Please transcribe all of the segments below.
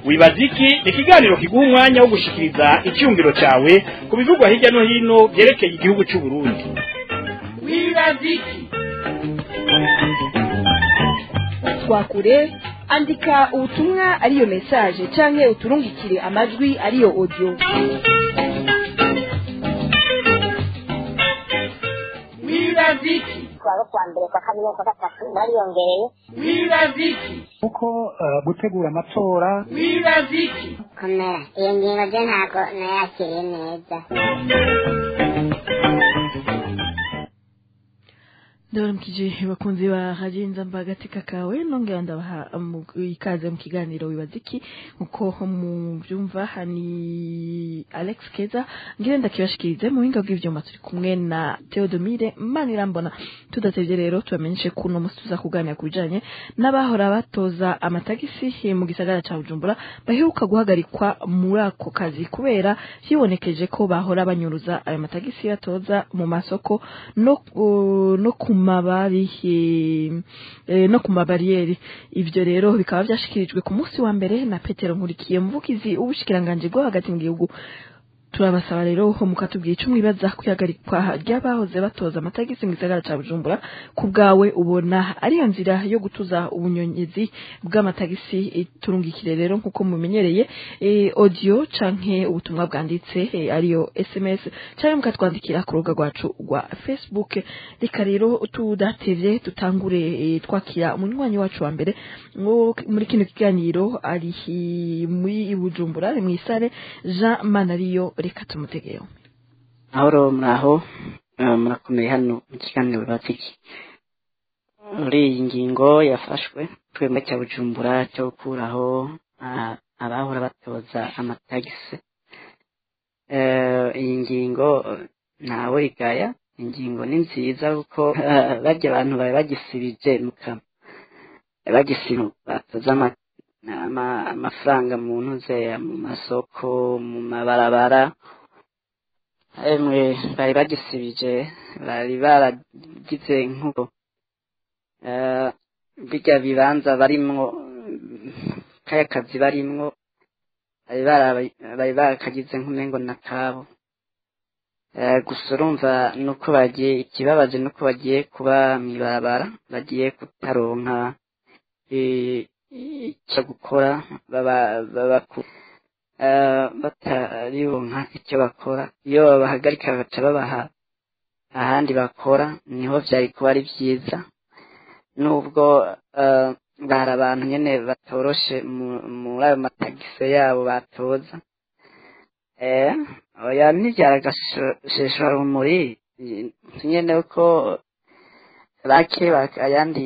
wibaza iki ni ikiganiro kiguha umwanya wo gushikiriza icyumviro cyawe ku bivugwa hirya no hino byerekeye igihugu cy'u Burundi wibaza iki twakure andika ubutumwa ariyo message canke uturungikire amajwi ariyo audio wibaza iki kuwa kwa mbere kwa kabiri kwa gatatu bariyongereye wibaza iki kuko eh, gutegura amatora wibaza iki komera iyo ngingo je ntabwo nayakiriye neza ndabaramukije bakunzi ba radiyo inzamba agatika kawe nongera ndabaha mu- ikaze mu kiganiro wibaza iki nkuko mubyumva ni alex keza ngire ndakibashikirize mu buhinga bw'ivyuma turi kumwe na theodomire manirambona tudatevye rero tubamenyeshe ko uno musi tuza kuganira ku bijanye n'abahora batoza amatagisi mu gisagara ca bujumbura baheruka guhagarikwa muri ako kazi kubera hibonekeje ko bahora banyuruza ayo matagisi batoza mu masoko no, uh, no ku mabari eh, eh, no ku mabariyeri ivyo rero bikaba vyashikirijwe ku munsi wa mbere na Petero Nkurikiye muvugizi w'ubushikiranganje bwo hagati mu gihugu turabasaba rero ho mukatubwira ico mwibaza kwihagarikwa ry'abahoze batoza amatagisi mu gisagara ca Bujumbura ku bwawe ubona ariyo nzira yo gutuza ubunyonyezi bw'amatagisi eh, turungikire rero nkuko mumenyereye eh, audio canke ubutumwa bwanditse eh, ariyo SMS canke mukatwandikira ku rubuga rwacu rwa Facebook reka rero tudatevye tutangure eh, twakira umunywanyi wacu wa mbere ngo muri kino kiganiro ari hi- muri Bujumbura ari mw'isare Jean Manariyo reka tumutegeyo ahoro muraho eh, murakomeye hano mu kiganiro bibatse iki muri iyi ngingo yafashwe twemwe cya bujumbura cyo gukuraho ah, abahora batoza amatagisi Eh, iyi ngingo eh, ntawe igaya ingingo ni nziza kuko eh, barya abantu bari bagisibije mu kanwa bagisiba batoza ama- ama- amafaranga mu ntuze mu masoko mu mabarabara emwe bari bagisibije bari baragize nk'uko eh, birya bibanza barimwo mm, kaya kazi barimwo bari bara- bari barakagize nk'umengo na kabo Eh, gusa urumva nuko bagiye ikibabaje nuko bagiye kuba mw'ibarabara bagiye kutaronka eh, icyo gukora baba baba ku eh, batarironka icyo bakora iyo babahagarika bagaca babaha ahandi bakora niho vyari kuba ari vyiza nubwo eh, bari abantu nyene batoroshe mu- muri ayo matagise yabo batoza eh oya ntivyaragasheshwa rumuri nyene uko bake bak- ayandi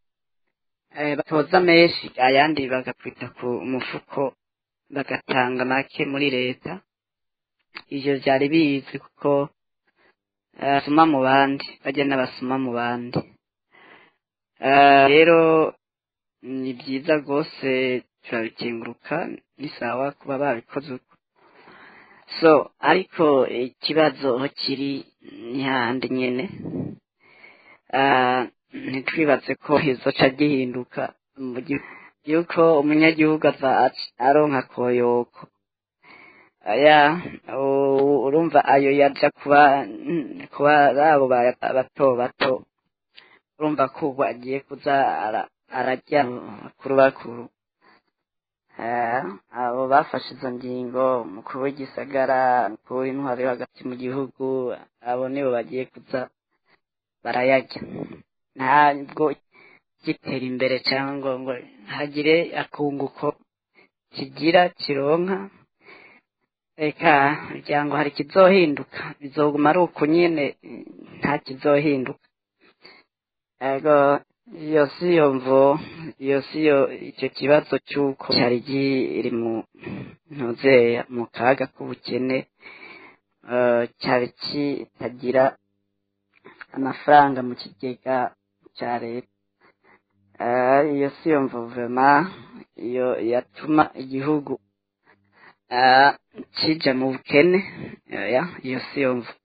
eh, batoza menshi ayandi bagakwita ku mufuko bagatanga make muri leta ivyo vyari bizi kuko eh, basuma mu bandi bajya n'abasuma mu bandi Eh, rero ni byiza rwose turabikenguruka ni sawa kuba babikoze uko so ariko ikibazo aho kiri ni hahandi nyene Ah, ntitwibaze ko izoca gihinduka mu gihu- yuko umunyagihugu aza ac- aronka koyoko aya u- urumva ayo yaja kuba mm, kuba abo ba- bato bato urumva ko ubu agiye kuza ara- arajya bakuru bakuru Eh, abo bafashe izo ngingo umukuru w'igisagara umukuru w'intwaro yo hagati mu gihugu abo nibo bagiye kuza barayajya ntabwo gitera imbere cyangwa ngo hagire akunguko kigira kironka reka kugira ngo hari ikizohinduka bizoguma ari uko nyine eh, nta kizohinduka ego iyo si yo mvo iyo si yo icyo kibazo cy'uko cyari kiri mu ntuzeya mu kaga k'ubukene eh, cyari kitagira amafaranga mu kigega cya leta Eh, iyo si yo mvo vema iyo yatuma igihugu eh, kija mu bukene oya iyo si yo mvo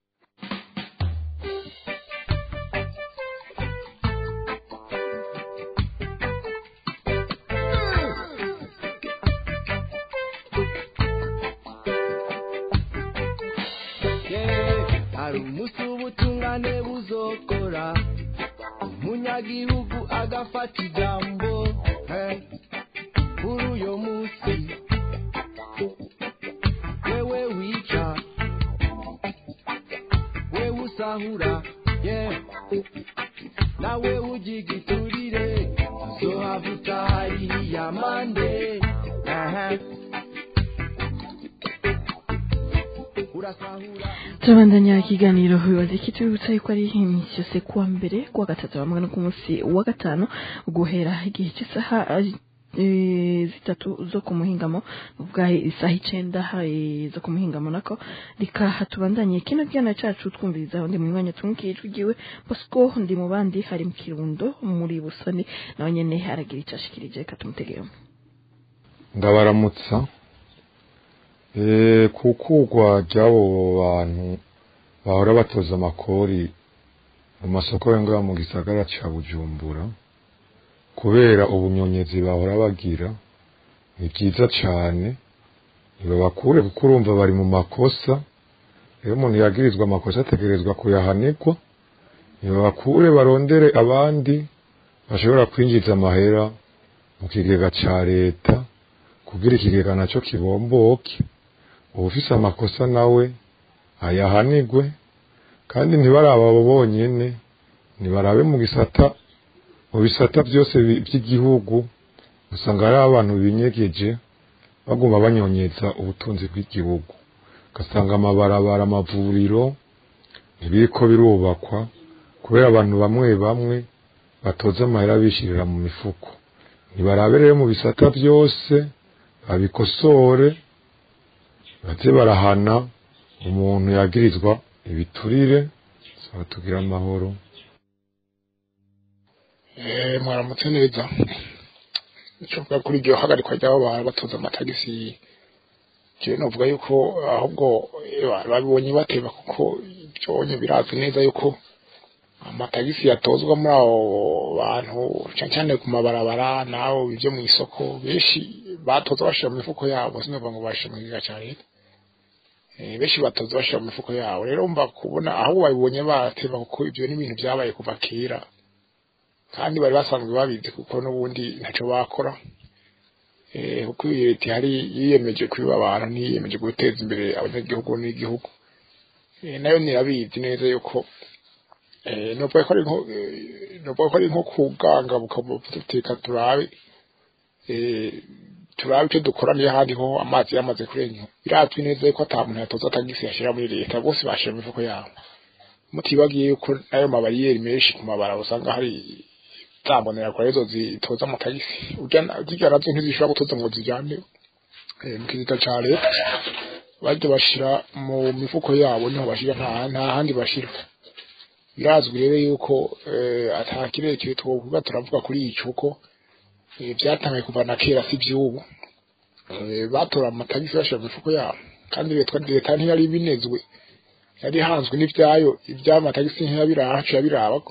hari umunsi w'ubutungane buzokora umunyagihugu agafata ijambo eh, kuri uyo munsi wewe wica wewe usahura yeah. nawe ugigiturire uzohavuta hariya mande aha urasahura turabandanya ikiganiro bibaza iki tubibutsa yuko ari iminsi yose kuwa mbere kuwa gatatu hamwe no ku munsi wa gatanu guhera igihe cy'isaha eh, zitatu zo ku muhingamo ubwa isaha icenda eh, zo ku muhingamo nako rikaha tubandanye kino kiganiro cacu twumviriza undi mu mwanya tumwikiye ijwi ryiwe bosco ndi mu bandi hari mu kirundo muri busoni nawe nyene aragira ico ashikirije reka tumutegeyemo ndabaramutsa Eh, kukugwa ry'abo bantu bahora batoza amakori mu masoko yo ngaha mu gisagara ca bujumbura kubera ubunyonyezi bahora bagira ni byiza cane ntibabakure kuko urumva bari mu makosa iyo umuntu yagirizwa amakosa ategerezwa kuyahanirwa ntibabakure barondere abandi bashobora kwinjiza amahera mu kigega ca leta kugira ikigega naco kibomboke uwufise amakosa nawe ayahanigwe kandi ntibaraba abo bonyene nibarabe mu gisata mu bisata byose bi- by'igihugu usanga hari abantu binyegeje baguma banyonyeza ubutunzi bw'igihugu ugasanga amabarabara amavuriro ntibiriko birubakwa kubera abantu bamwe bamwe batoza amahera bishirira mu mifuko nibarabe rero mu bisata byose babikosore baze barahana umuntu yagirizwa ibiturire saba tugira amahoro Eh, mwaramutse neza icyo mvuga kuri iryo hagarikwa ry'abo bantu batoza amatagisi jewe novuga yuko ahubwo eh, ba- babibonye bateba kuko byonye birazwi neza yuko amatagisi yatozwa muri abo bantu cyane cyane ku mabarabara naho ibyo mu isoko benshi batoza bashira mu mifuko yabo sinumva ngo bashira mu kigega cya leta Eh, benshi batoza bashira mu mifuko yabo rero mba kubona ahubwo babibonye bateba kuko ibyo ni ibintu byabaye kuva kera kandi bari basanzwe babizi kuko n'ubundi ntacyo bakora eh kuko iyi leta ihari yiyemeje kwiba abantu ntiyiyemeje guteza imbere abanyagihugu n'igihugu eh nayo nirabizi neza yuko eh nubwo ko ari nko eh, nubwo ko ari nko kuganga bukabuteka turabe eh turabe icyo dukora niyo ahandi ho amazi yamaze kurenga birazwi neza yuko ata muntu yatoza tagisi yashyira muri leta bose bashira mu mifuko yabo mutibagiye yuko ayo mabariyeri menshi ku mabara usanga hari zambonera kwa hizo zitoza amatagisi ujya zijya nazo ntizishobora gutoza ngo zijyane eh, mu kigega ca leta bajya bashira mu mifuko yabo niho bashira nta nta handi bashira birazwi rero yuko eh, ata kirekire twovuga turavuga kuri ico ko eh, byatangaye kuva na kera si by'ubu eh, batora amatagisi bashira mu mifuko yabo kandi leta leta ntiyari binezwe yari hanzwe n'ibyayo iby'amatagisi ntiyabirahacu yabirabako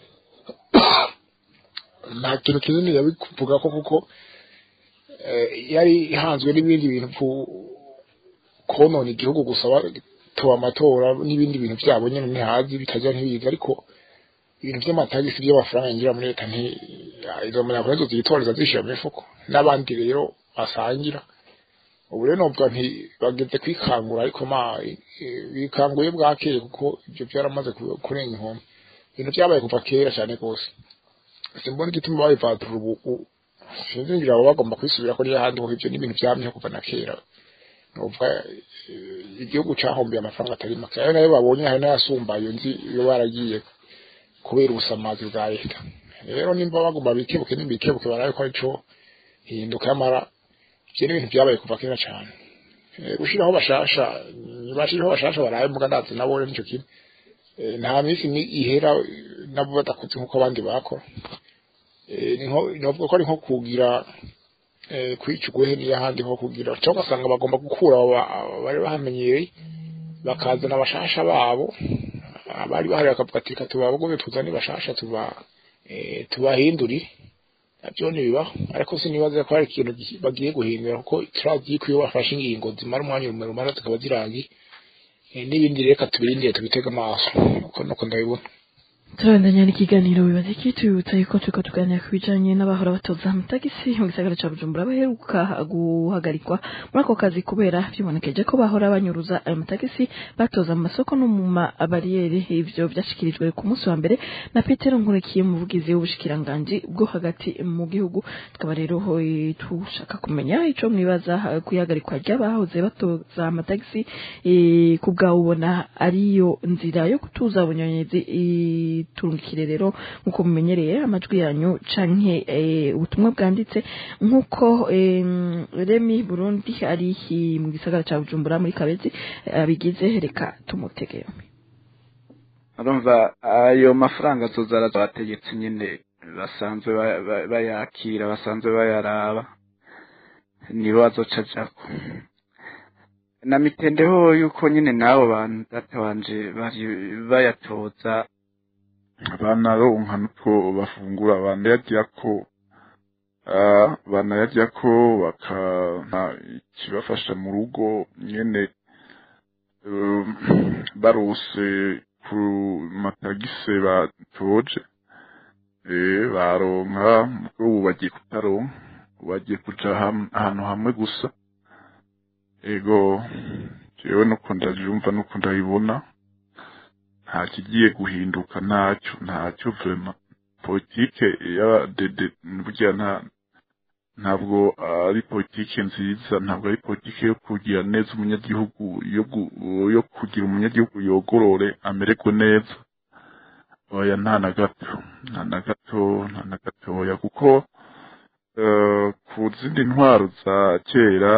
nta kintu kinini yabikuvuga ko kuko eh, yari ihanzwe n'ibindi bintu ku- konona igihugu gusa batoba amatora n'ibindi bintu byabo nyine ntihazi bitajya ntibizi ariko ibintu by'amatagisi by'amafaranga yinjira muri leta nti izo munyakuri zo zitoreza zishyira mu mifuko n'abandi rero basangira ubu rero novuga nti bageze kwikangura ariko ma eh, bikanguye bwakeye kuko ibyo byaramaze ku- kurenga inkombe ibintu byabaye kuva kera cyane rwose simbona igituma babivatura ubu u- sinzi ngira baba bagomba kwisubira ko n'ahandi ho ibyo n'ibintu byamyeho kuva na kera nuvuga eh, igihugu cahombiye amafaranga atari make ayo nayo babonye hari n'ayasumba iyo nzi iyo baragiye kubera ubusamazi bwa leta rero nimba bagomba bikebuke nimbikebuke barabe ko arico hinduka y'amara ibyo ni ibintu byabaye kuva kera cyane Eh, gushiraho bashasha bashiraho bashasha barabe muga ndazi nabo rero nico kimwe Eh, nta minsi ni ihera eh, nabo badakoze nk'uko abandi bakora Eh, ni nko novuga ko ari nko kugira eh, kwica uguhe n'ahandi ho kugira cyangwa ugasanga bagomba gukura abo ba- bari bahamenyereye bakazana abashasha babo abari bahari bakavuga ati reka tubabagome tuzane bashasha tuba eh, tubahindurire nabyo ntibibaho ariko sinibaza ko hari ikintu gi- bagiye guhindura kuko turazi ko iyo bafashe ingingo zimara umwanya muremure zikaba zirangiye Eh, n'ibindi reka tubirindire tubitege amaso uko nuko ndabibona turabandanya n'ikiganiro bibaza iki tubibutsa yuko turiko tuganira ku bijanye n'abahora batoza amatagisi mu gisagara ca bujumbura baheruka guhagarikwa muri ako kazi kubera vyibonekeje ko bahora banyuruza ayo matagisi batoza mu masoko no mu mabariyeri ivyo vyashikirijwe ku munsi wa mbere na petero nkurikiye umuvugizi w'ubushikiranganji bwo hagati mu gihugu tukaba rero eh, tushaka kumenya ico mwibaza eh, kuyihagarikwa ry'abahoze batoza amatagisi eh, ku bwawe ubona ariyo nzira yo kutuza bunyonyezi turungikire rero nk'uko mumenyereye amajwi yanyu canke eh, ubutumwa bwanditse nk'uko eh, remi burundi ari hi- mu gisagara ca bujumbura muri kabezi eh, abigize reka tumutege urumva ayo mafaranga tuzara abategetsi nyine basanzwe ba- ba- bayakira basanzwe bayaraba nibo azoca ajako na mitendeho yuko nyine n'abo bantu data wanje bari bayatoza banaronka nuko bafungura banayaryako ah, banayaryako bakana ikibafasha mu rugo nyene um, barose ku matagise batoje eh baronka ubwo ubu bagiye kutaronka ubu bagiye kuja ham- ahantu hamwe gusa ego jewe nuko ndavyumva nuko ndabibona nta kigiye guhinduka ntacyo ntacyo vrema politike y'abadede burya nta ntabwo ari politike nziza ntabwo ari politike yo kugira neza umunyagihugu yo gu- yo kugira umunyagihugu yogorore amererwe neza oya nta na gato nta na gato nta na gatoya kuko eh, ku zindi ntwaro za kera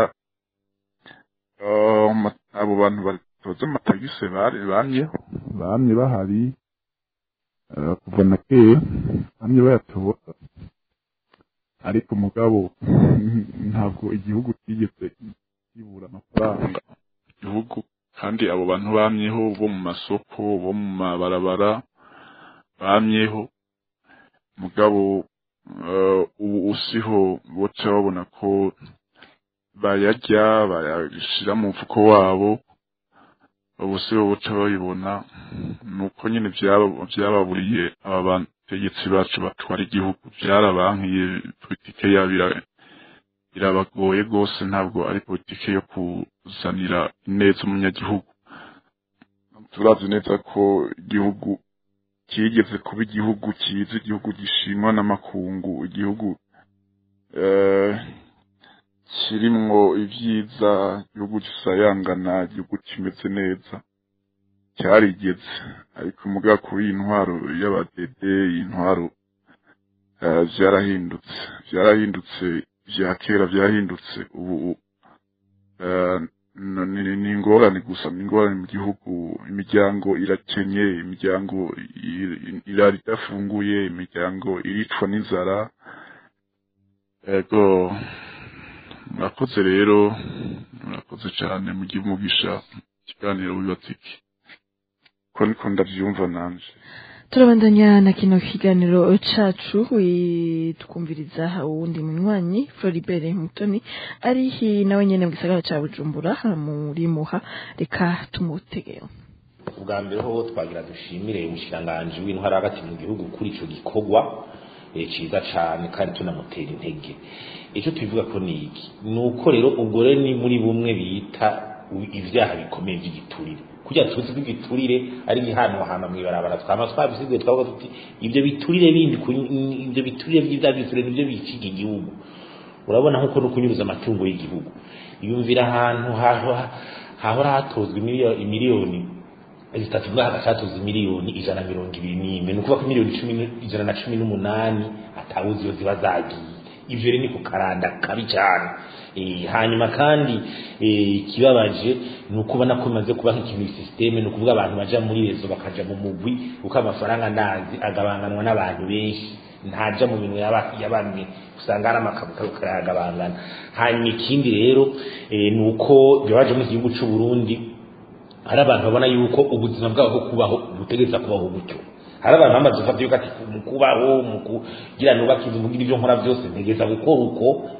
eh, ma- abo bantu batoza amatagise bari bamyeho bamye bahari eh, kuva na kera bamye bayatoza ariko mugabo ntabwo igihugu kigeze kibura amafaranga igihugu kandi abo bantu bamyeho bo mu masoko bo mu mabarabara bamyeho mugabo eh, ubu usiho boca babona ko bayarya bayashira mu mfuko wabo ubu siho boca babibona nuko nyine byaba- byababuriye aba bategetsi bacu batwara igihugu byarabankiye politike yabo ira- irabagoye rwose ntabwo ari politike yo kuzanira ineza umunyagihugu turazi neza ko igihugu kigeze kuba igihugu cyiza igihugu gishimwa n'amakungu igihugu eh, kirimwo ibyiza igihugu gisayangana igihugu kimeze neza cyarigeze ariko muga kuri iyi ntwaro y'abadede iyi ntwaro eh, vyarahindutse vyarahindutse vya kera vyarahindutse ubu eh, n- ni ni ingorane gusa ni ingorane mu gihugu imiryango irakenye imiryango i- irara idafunguye imiryango iricwa n'inzara ego murakoze rero murakoze cyane mugihe umugisha ikiganiro wibatiki ko niko ndavyumva nanje turabandanya na kino kiganiro cacu wi- twumviriza uwundi munywanyi Floribert Mutoni ari hi- nawe nyene mu gisagara ca Bujumbura muri muha reka tumutegeo ubwa mbere ho twagira dushimire umushikiranganji w'intwara hagati mu gihugu kuri ico gikorwa eh, ciza cane kandi tunamutera intege icyo tubivuga ko ni iki ni uko rero ubwo rero ni muri bumwe bita u- ivyaha bikomeye vy'igiturire kugira tuzi ko igiturire ari igihanahana mw'ibarabara twama twabisigaye twavuga tuti ivyo biturire bindi kuri- ivyo biturire vy'ivyaha biturire nivyo biciga igihugu urabona nkuko no kunyuruza amatungo y'igihugu yumvira ahantu haho- hahora hatozwa imiliyoni imiliyoni zitatu ngaha hagacatuza miliyoni ijana na mirongo ibiri n'imwe ni ukuvuga ko miliyoni cumi n- ijana na cumi n'umunani atawuzi iyo ziba zagiye ivyo rero ni ku karanda kabi cyane Eh, hanyuma kandi eh, ikibabaje ni uko ubona ko bimaze kuba nk'ikintu systeme ni ukuvuga abantu baja muri rezo bakaja mu mugwi kuko amafaranga ndazi agabanganwa n'abantu benshi ntaja mu bintu yaba- ya bamwe usanga hari amakabukabu karayagabangana hanyuma ikindi rero eh, ni uko byabaje mu gihugu c'u Burundi hari abantu babona yuko ubuzima bwabo bwo kubaho butegereza kubaho gutyo hari abantu bamaze gufata yuko ati mu kubaho mu kugira nubaka inzu mugira ibyo nkora byose ntegeza gukora uko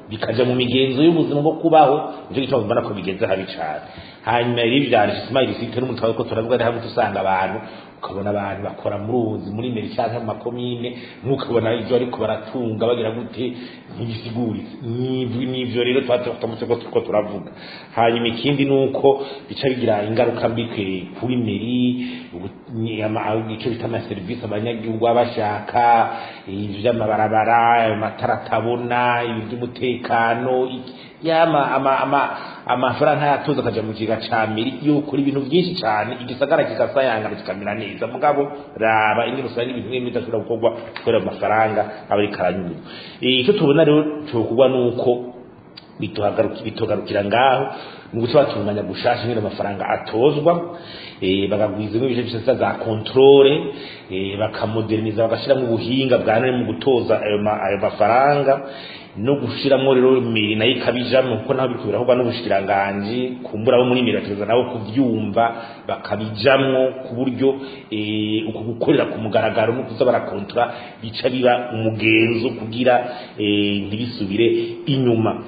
bikaja mu migenzo y'ubuzima bwo kubaho nicyo gituma mbona ko bigenze habi cane hanyuma rero ivyanditse smile site n'umutwe ko turavuga ari hamwe usanga abantu ukabona abantu bakora mu ruzi muri meri cyangwa mu makomine nk'ukabona ibyo ariko baratunga bagira gute ntibisiguritse n'ibyo n'ibyo rero tuba tutamutse ko turiko turavuga hanyuma ikindi ni uko bica bigira ingaruka mbi kwe- kuri meri ubu- ni ama- icyo bita amaserivisi abanyagihugu baba bashaka ibyo by'amabarabara amatara atabona ibintu by'umutekano iki- yama ama ama amafaranga yatoza akaja mu kiga ca meri yo kuri ibintu byinshi cyane igisagara kikasayangana kikamera neza mugabo raba ingene usanga ibintu bimwe bidashobora gukorwa kubera amafaranga aba ari karanyurwa icyo tubona rero cyokorwa nuko bituhagaruki- bitugarukira ngaho ni guca batunganya gushasha nyine amafaranga atozwa eh, bakagwizamo ibice byose za controle eh, bakamoderniza bagashiramo ubuhinga bwa none mu gutoza ayo ma- ayo mafaranga no gushiramo rero miri nayo ikabijamwo kuko naho biriko birakorwa n'ubushikiranganji kumbura abo muri miri bategereza nabo kuvyumva bakabijamwo ku buryo eh, uko gukorera ku mugaragaro no kuza barakontora bica biba umugenzo kugira eh, ntibisubire inyuma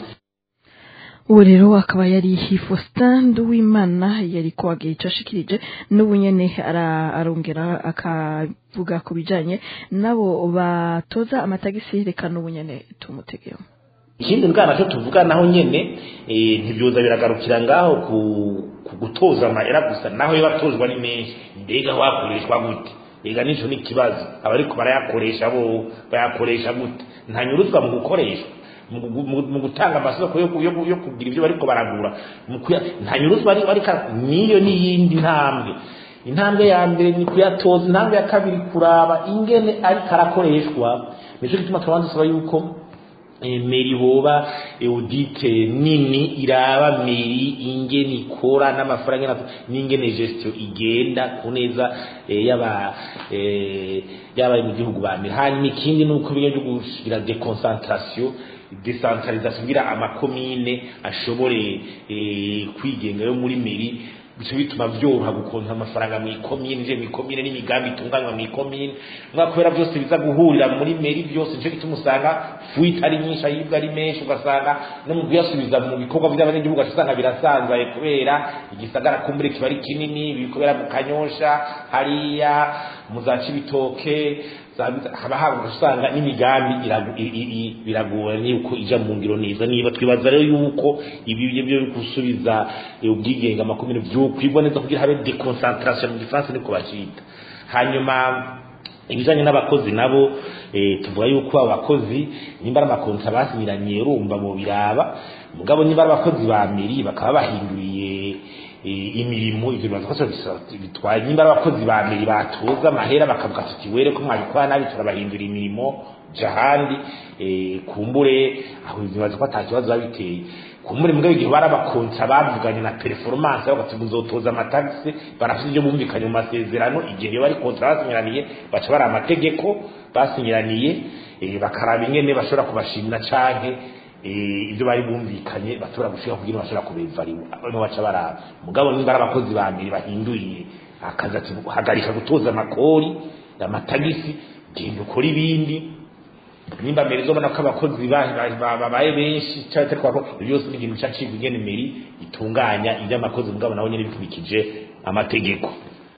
ubu rero akaba yari Faustin Nduwimana yari kwagira icyo ashikirije n'ubu nyene ara- arongera akavuga ku bijanye nabo batoza amatagisi reka n'ubu nyene tumutegeho ikindi mbwana cyo tuvuga naho nyene eh, ntibyoza biragarukira ngaho ku, ku gutoza amahera gusa naho yo batozwa ni menshi mbega wakoreshwa gute ega nico ni ikibazo abariko barayakoresha bo bayakoresha gute ntanyuruzwa mu gukoreshwa mu gu- mu- mu gutanga amasoko yo ku- yo ku- yo kugira ibyo bariko baragura mu kuya- ntanyuruzwa ari ariko niyo n'iyindi ntambwe intambwe ya mbere ni kuyatoza intambwe ya kabiri kuraba ingene ariko arakoreshwa nico gituma turabanza dusaba yuko eh, meri boba audite nini iraba meri ingene ikora n'amafaranga ingene- n'ingene gestion igenda ku neza eh, yaba eh, yaba mu gihugu ba meri hanyuma ikindi ni uko ibintu byo gushyira deconcentration decentralisation kugira amakomine ashobore eh, kwigenga yo muri meri bica bituma byoroha gukonta amafaranga mu ikomine je mu ikomine n'imigambi itunganywa mu ikomine mwa kubera byose biza guhurira muri meri byose nico gituma usanga fuite ari nyinshi ayibwa ari menshi ugasanga no mu kuyasubiza mu bikorwa by'abanyagihugu usanga birasanzaye kubera igisagara kumbure kiba ari kinini biri kubera mu kanyosha hariya mu za cibitoke za- haba haba usanga n'imigambi iragu- i- i- i- biragora yuko ija mu ngiro neza niba twibaza rero yuko ibi byo byo gusubiza eh, ubwigenge amakomine vyokwigwa neza kugira habe deconcentration mu gifaransa niko bacita hanyuma ibijanye n'abakozi nabo eh, tuvuga yuko abo bakozi nimba ari amakontra basinyiraniye urumva mu biraba mugabo nimba ari abakozi ba meri bakaba bahinduriye eh, imirimo ivyo bibaza ko bisa- bitwaye nimba ari abakozi ba meri batoza amahera bakavuga tuti were ko mwabikora nabi turabahindura imirimo jahandi eh, kumbure aho bibaza ko ata kibazo biba biteye kumbure mugabo igihe bari abakontra bavuganye na performance bagati muzotoza amatagisi barafite ibyo bumvikanye mu masezerano igihe iyo bari kontra basinyiraniye baca bari amategeko basinyiraniye eh, bakaraba ingene bashobora kubashimira canke eh, ibyo bari bumvikanye bashobora gushika kugira bashobora kubevariwa abantu baca baraba mugabo nimba ari abakozi ba mbere bahinduriye akazi ati hagarika gutoza amakori amatagisi genda ukora ibindi nimba mbere zobona ko abakozi ba- ba- ba- babaye benshi cyangwa se twako byose ni ikintu cyacibwa ingene meri itunganya iby'amakozi mugabo nawe nyine bikurikije amategeko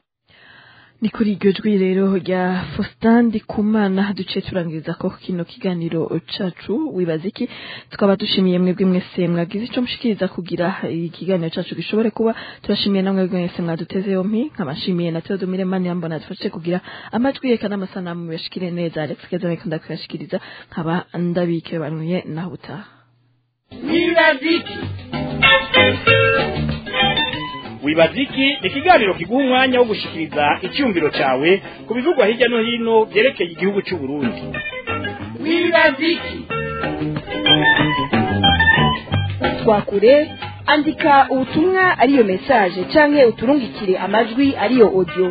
ni kuri iryo jwi rero rya Faustin Ndikumana duciye turangiriza ko kino kiganiro cacu wibaza iki tukaba dushimiye mwebwe mwese mwagize ico mushikiriza kugira ikiganiro cacu gishobore kuba turashimiye namwe mwebwe mwese mwaduteze yompi nkabashimiye na Theodomire Mani yambona dufashe kugira amajwi yeka n'amasanamu yashikire neza Alex Keza mekanda kuyashikiriza nkaba ndabike banuye naho utaha wibaziki wibaziki ni ikiganiro kiguha umwanya wo gushikiriza icyumviro cyawe ku bivugwa hirya no hino byerekeye igihugu cy'u Burundi wibaziki twakure andika ubutumwa ariyo message canke uturungikire amajwi ariyo audio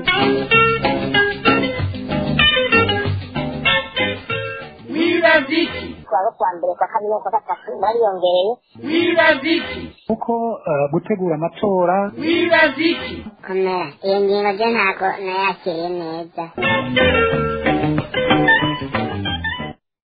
wibaziki twaba kwa mbere kwa kabiri no kwa gatatu bariyongereye wibaziki kuko eh, gutegura amatora wibaziki komera iyo ngingo byo ntabwo nayakiriye neza